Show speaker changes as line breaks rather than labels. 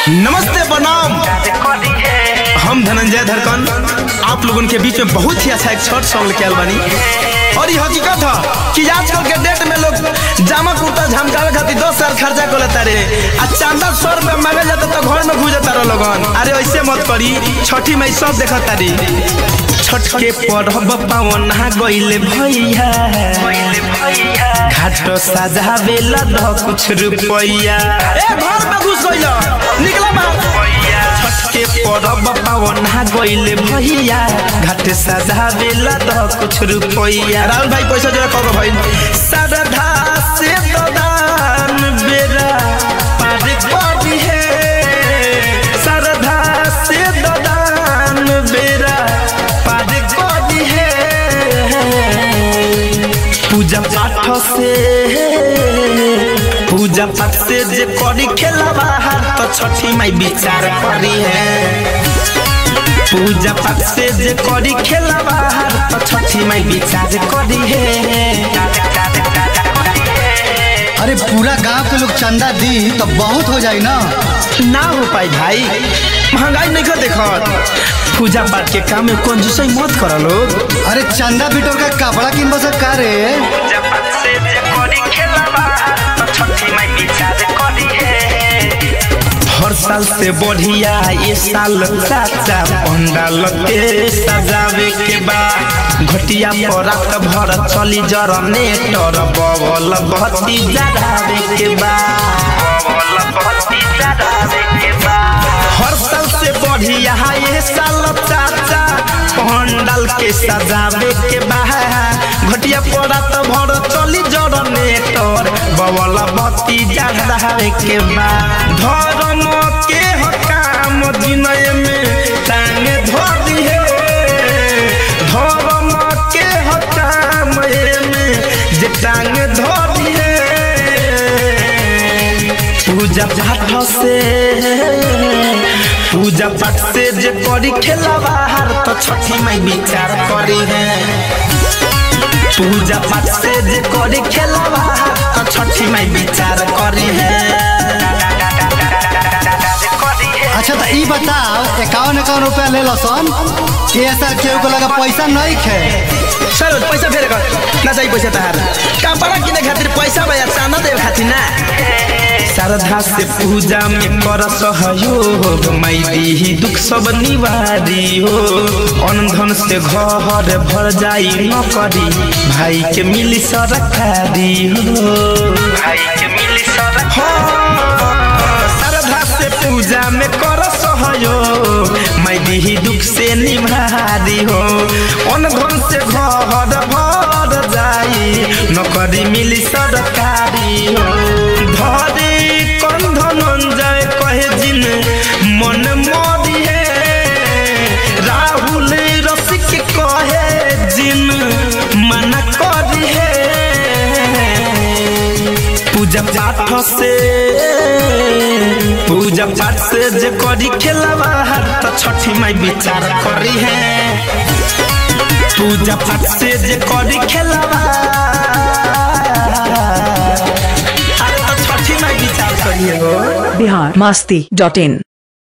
नमस्ते प्रणाम हम धनंजय धरकन आप लोगन के बीच में बहुत ही अच्छा एक शॉर्ट सॉन्ग लेके आयल बानी और ये हकीकत है कि आजकल के डेट में लोग जामा कुर्ता झमकावे खातिर दस साल खर्चा कर लेता रे आ चांदा सौ रुपया मांगे जाता तो घर में घुजता रह लोगन अरे ऐसे मत करी छठी मई सब देखता रे छठ के पढ़ब पावन हा गइले भैया घाट सजावे लद कुछ रुपैया ए घर में घुस गइल निकला बाहर छठ के पढ़ब पावन हा गइले भैया घाट सजावे लद कुछ रुपैया राहुल भाई पैसा जरा कहो भाई श्रद्धा से तो दान बेरा पार करी है श्रद्धा से तो दान बेरा पार करी है पूजा पाठ से पूजा पाठ से जे करी खेला बाहर तो छठी माई विचार करी है पूजा पाठ से जे करी खेला बाहर तो छठी माई विचार करी है
अरे पूरा गांव के लोग चंदा दी तो बहुत हो जाई ना
ना हो पाई भाई महंगाई नहीं कर देखत पूजा पाठ के काम में कंजूसई मत करो लोग
अरे चंदा बिटोर का कपड़ा किन बस का रे
पूजा पाठ से जे करी खेला बाहर तो छठी माई विचार करी है हर साल से बढ़िया ये साल चाचा पंडाल के सजावे के बा घटिया पर रात भर चली जरने टर बबल बत्ती जरावे के बा बबल बत्ती जरावे के बा हर साल से बढ़िया ये साल चाचा पंडाल के सजावे के बा घटिया पर रात भर चली जरने टर बबल बत्ती जरावे के बा धर्म के हकाम जिनय में टांग धरी है धर्म के हकाम में जे टांग धरी है पूजा पाठ से पूजा पाठ से जे करी खेला बाहर तो छठी माई विचार करी है पूजा पाठ से जे करी खेला बाहर तो छठी माई विचार करी है
अच्छा तो ई बताओ इक्यावन इक्यावन रुपया ले लो सन ये साल केहू को लगा पैसा नहीं खे
सर पैसा फेर कर ना चाहिए पैसा तहार कपड़ा किने खातिर पैसा भैया चांदा देवे खातिर ना श्रद्धा से पूजा में कर सहयोग माई दीही दुख सब निवारी हो अनधन से घर भर जाई न करी भाई के मिली सरकारी हो भाई के मिली श्रद्धा से पूजा में कर सहयोग मैं दीही दुख से निभारी हो अनधन से घर भर जाई नौकरी मिली सरकारी हो धरे कंधन जाए कहे जिन मन मरी है राहुल रसिक कहे जिन मना करी है पूजा पाठ से पूजा पाठ से जे करी खेला बाहर तो छठी माई विचार करी है पूजा पाठ से जे करी खेला अरे तो छठी माई विचार करी है हो
बिहार मास्ती डॉट इन